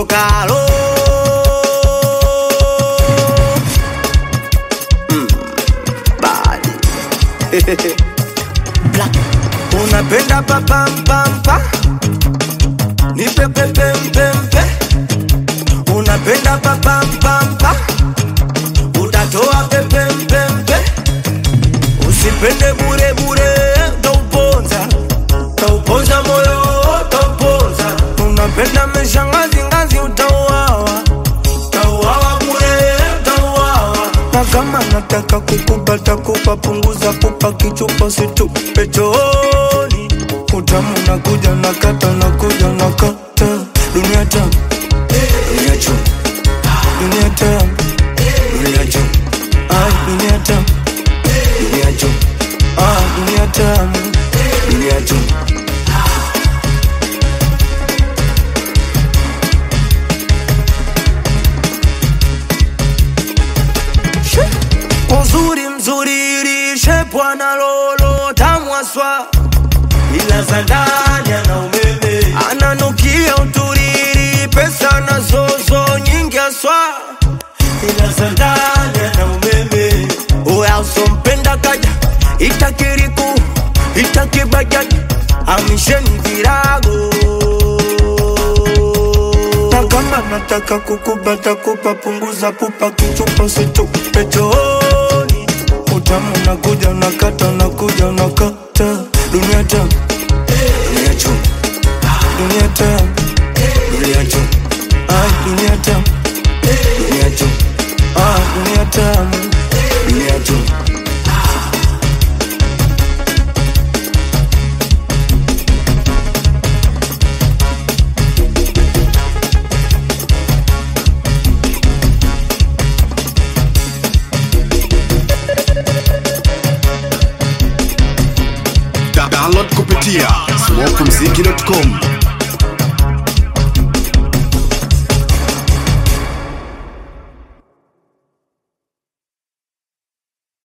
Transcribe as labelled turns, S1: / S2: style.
S1: kutoka alo Mm, bad. Black. unapenda papampampa nipepepempempe unapenda papampampa utatoa pepempempe usipende burebure tauponza tauponza moyo tauponza unapenda meshangazingazi utauawa tauawa bure tauawa na kama nataka kukupata kupa punguza kupa kichupa situpe chooni utamu nakuja nakata nakuja nakata dunia tamu dunia chum dunia tamu dunia chum ai dunia tamu dunia chum ah dunia tamu dunia chum uzuri mzuri lishe bwana lolo tamwaswa ila za ndani ana umeme ananukia uturiri pesa na zozo nyingi aswa ila za ndani ana umeme uya usompenda kaja itakiriku itakibajaji amisheni virago na kama nataka kukubata kupa punguza pupa kichupa situpe chooni utamu nakuja nakata nakuja nakata dunia tamu dunia chum dunia tamu dunia chum ai dunia tamu dunia chum ah dunia tamu dunia chum
S2: Da- download kupitia swapmziki.com